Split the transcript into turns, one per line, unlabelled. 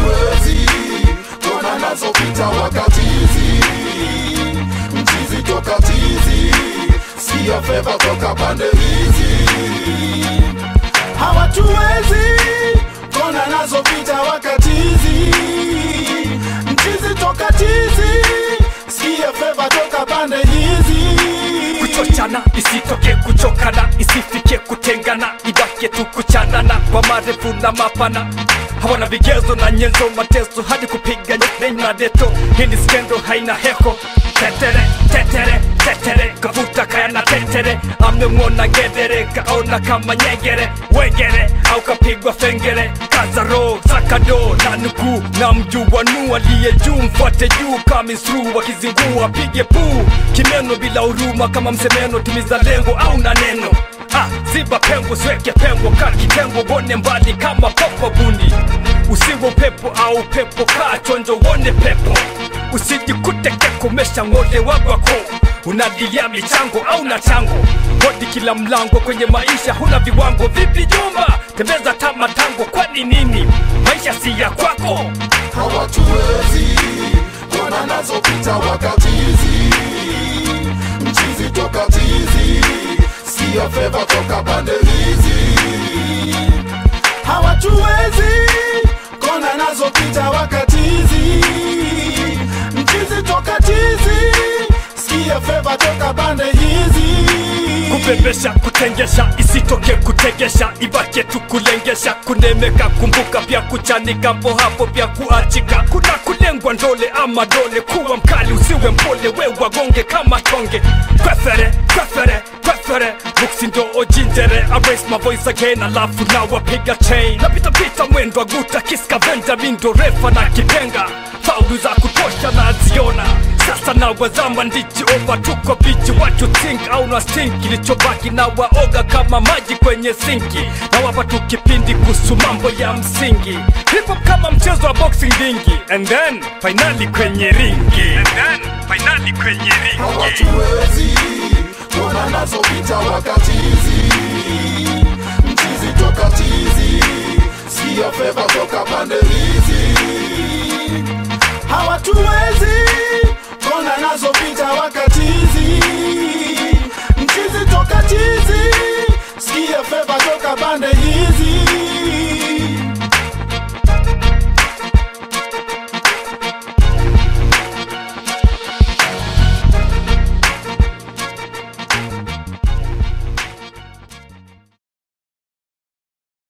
hawatuwezi kona nazo pita wakati hizi mchizi toka tizi siya feva toka pande hizi hawatuwezi kona nazo pita wakati hizi mchizi toka tizi siya feva toka pande hizi
kuchochana isitoke kuchokana isifike kutengana ibake tu kuchanana kwa marefu na mapana hawana vigezo na nyenzo mateso hadi kupiga nyeknei na deto hii ni skendo haina heko tetere tetere tetere kavuta kaya na tetere amemwona ngedere kaona kama nyegere wegere au kapigwa fengere kazaro sakado na nukuu na mjua nu aliye juu mfuate juu kamisru wakizingua pige puu kimeno bila huruma kama msemeno timiza lengo au na neno Ah, ziba pengo sweke pengo ka kitengo wone mbali kama popo bundi usiwe upepo au pepo kaa chonjo wone pepo usijikute kekomesha ng'ole wagwako unadilia michango au na chango hodi kila mlango kwenye maisha huna viwango vipi jumba tembeza tama tango kwani nini maisha si ya kwako
hawatuwezi kona nazo pita wakati hizi mchizi toka tizi siya feva toka pande hizi hawatuwezi kona nazo pita wakati hizi mchizi toka tizi siya feva toka pande hizi
kubebesha kutengesha isitoke kutegesha ibake tu kulengesha kunemeka kumbuka pia kuchanika po hapo pia kuachika kuna kulengwa ndole ama dole kuwa mkali usiwe mpole we wagonge kama tonge kwefere kwefere kwefere buksi ndo ojinjere I raise my voice again alafu na wapiga chain napitapita mwendo aguta kiskavenda mindo refa na kipenga faulu za kutosha naziona sasa na wazama ndichi ova tuko bichi what you think au na stink kilichobaki na waoga kama maji kwenye sinki na wapa tu kipindi kuhusu mambo ya msingi hip hop kama mchezo wa boxing dingi and then finali kwenye ringi and then finali kwenye ringi
hawatuwezi kona nazo pita wakati hizi mchizi toka tizi siya feva toka pande hizi hawatuwezi